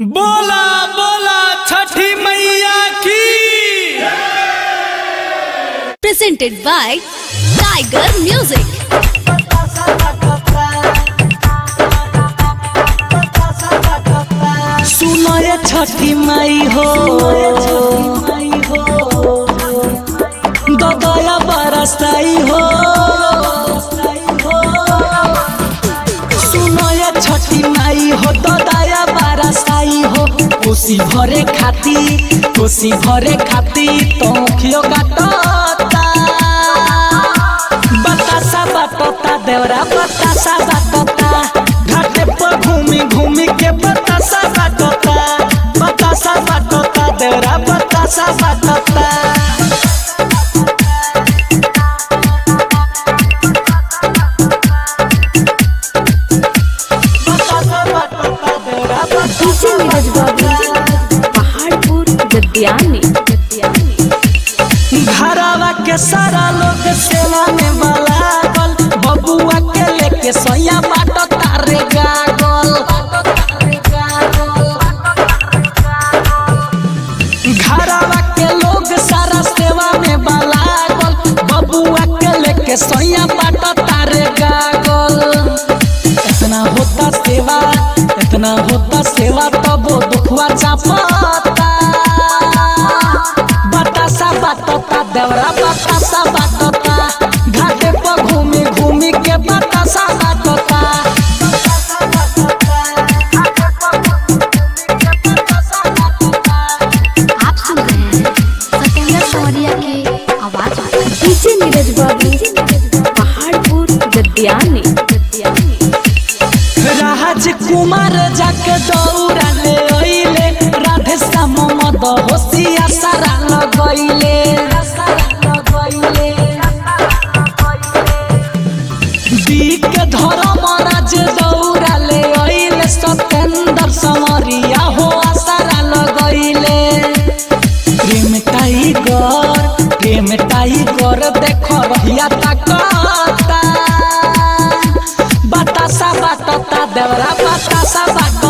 बोला बोला छठी मैया की presented by Tiger Music. सुनो ये छठी माई हो दया बरसाई हो सुनो ये छठी माई हो दया बरसाई हो कोसी भरे खाती कोसी भरे खाती तो खियो काटता बतासा बतता देवरा बतासा बतता घाटे पर घूमी घूमी के बतासा बतता बतासा बतता देवरा बतासा बतता बतासा बतता देवरा DJ नीरज बाबू पहाड़पुर गद्यानी घरवा के सारा लोग सेवा में बलागल बबुआ के लेके सोया बाटो तारे गागल घरवा के लोग सारा सेवा में बलागल बबुआ के लेके सोया बाटो तारे गागल इतना होता सेवा इतना होता सेवा तब वो दुखवा चापता बतासा बाटता देवरा बतासा बाटता घाटे पर घूमी घूमी के बतासा बाटता आप सुन रहे हैं सत्येंद्र सौरिया की आवाज DJ नीरज बाबू पहाड़पुर गद्यानी राजकुमार जाके दौड़ा ले ओइले राधे श्याम मद होशिया सारा लगैले बीक धर्म राज दौड़ा ले ओइले सत्येंद्र समरिया हो सारा लगैले प्रेम टाइगर प्रेम टाइगर देख रहिया ताकता बतासा बाटता देवरा बतासा बाट